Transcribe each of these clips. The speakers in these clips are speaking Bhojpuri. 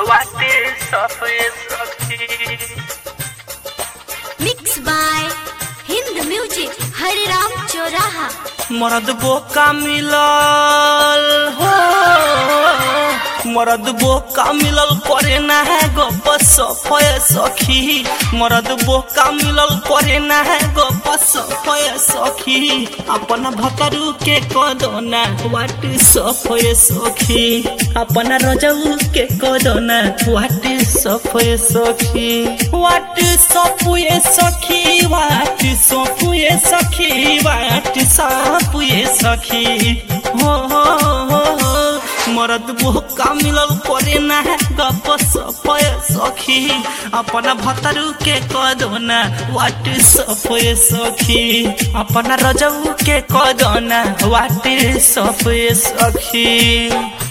वाटे सफेद सखी mix by Hind music Hariram चौराहा मरद बोका मिलल हो मरद बोका मिलल करे ना है गप सफय सखी मरद बोका मिलल करे ना है गप सफय सखी अपन भतरू के कदना वाट सफय सखी अपन रजऊ के कदना वाट सफय सखी वाट सफुए सखी वाट सफुए सखी वाट सफुए सखी हो हो हो हो मरद बोका मिलल करे ना है गप सफय सखी अपना भतरू के कदना वाट सफय सखी अपना रजऊ के कदना वाट सफय सखी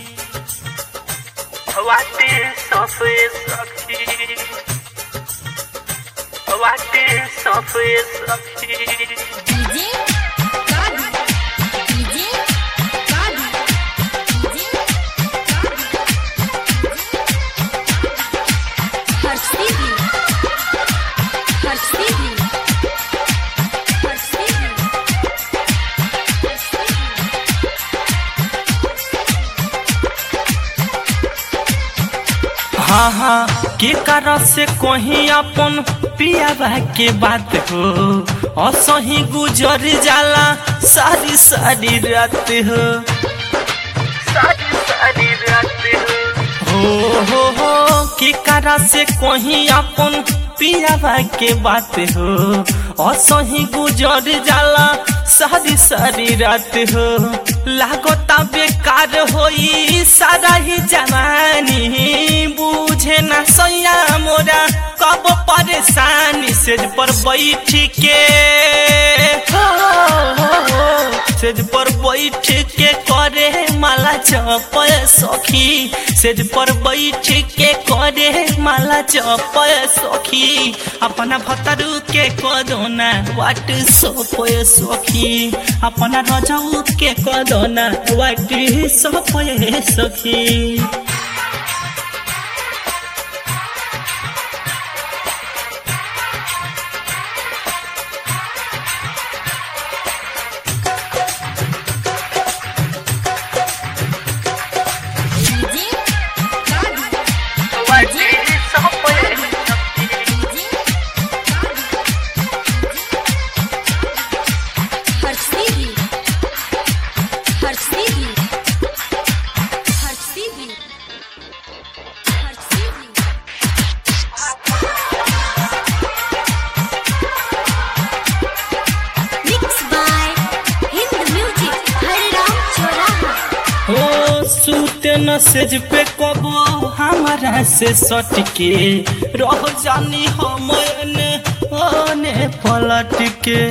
वाटे सफेद सखी वाटे सफेद सखी डीजे कादी डीजे कादी डीजे हर्षदीदी हर्षदीदी हर्षदीदी हाँ हाँ के कारण से कहीं अपन पियाबा के बात हो असही गुजर जाला सारी सारी रात हो सारी सारी रात हो हो हो हो के कारण से कहीं अपन पियाबा के बात हो असही गुजर जाला सारी सारी रात हो लागता बेकार होई सारा ही जवानी बुझे ना सैया मोरा कब परेशानी सेज पर बैठ के हो, हो, हो, सेज पर बैठ के करे माला चपय सखी सेज पर बैठ के करे माला चपय सखी अपना भतरू के कदोना वाट सोपय सखी अपना रजऊ के कदोना वाट सोपय सखी डीजे कादी वाटे सोपय सखी हर्षदीदी हर्षदीदी हर्षदीदी हर्षदीदी mix by Hind music Hariram चौराहा हो सूते न सेज पे कबो हमारा से सटके रह जानी हम ने ओने पलट के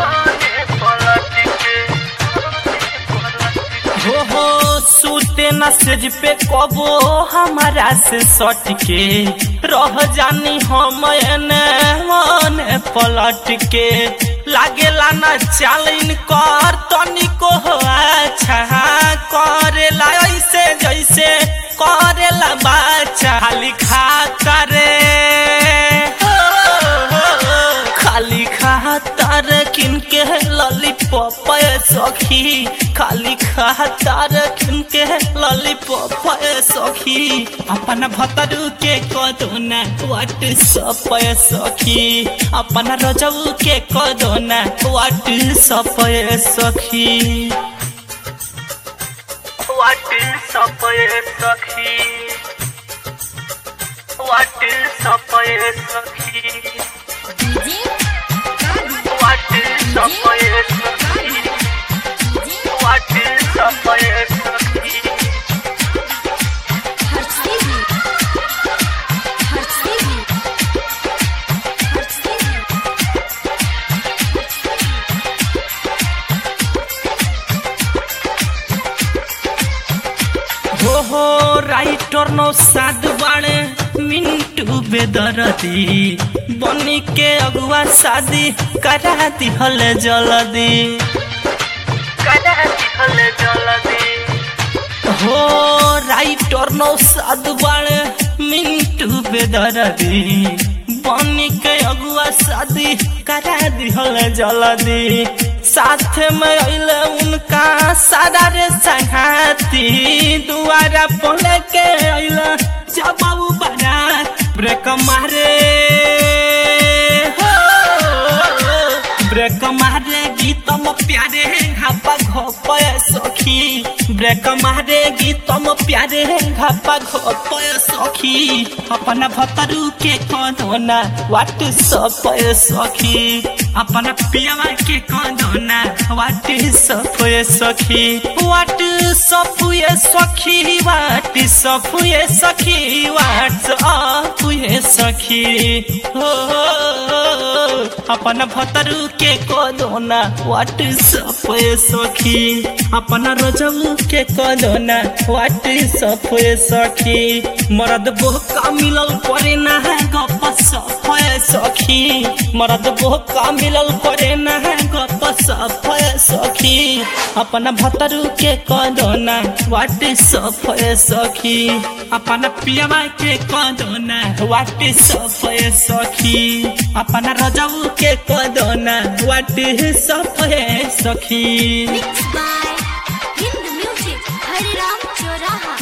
हो हो सूते न सेज पे कबो हमारा से सटके रह जानी हम ने ओने पलट के लागेला न चालिन कर तनिको हो अच्छा करेला ऐसे जैसे करेला बाचा खाली खाता रे खाली खातर किनके लॉलीपॉप सखी खाली खातर किनके लॉलीपॉप सखी अपना भतरू के कदोना वाट सपय सखी अपना रजऊ के कदोना वाट सपय सखी वाट सपय सखी वाट सपय सखी डीजे कादी वाट सपय सखी वाट सपय सखी हर्षदीदी हर्षदीदी हर्षदीदी हो हो राइटर नो साध बाणे मिंटू बेदरदी बनी के अगुआ शादी करा दिहल जल्दी करा दिहल जल्दी हो राइटर नो साध बाणे मिन बेदरदी बनी के अगुआ शादी करा दिहल जल्दी साथ में अइले उनका सारा रे संघाती दुआरा पले के अइले जब बाबू बारात ब्रेक मारे हो ब्रेक मारे गीतम प्यारे घापा घोपय सखी ब्रेक मारे गीतम प्यारे घापा घोपय सखी अपना भतरू के कदोना वाट सपय सखी अपना पियावा के कदोना वाट सपय सखी वाट सपुय सखी वाट सपुय सखी वाट सपुय सखी हो अपन भतरू के कदोना वाट सपय सखी अपन रजऊ के कदोना वाट सपय सखी मरद बोका मिलल करे ना गप सपय सखी मरद बोका मिलल करे ना गप सपय सखी अपन भतरू के कदोना वाट सपय सखी अपन पियवा के कदोना वाट सपय सखी अपन रजऊ के कदोना वाट सपय सखी Mixed by Hind Music, Hariram Choraha.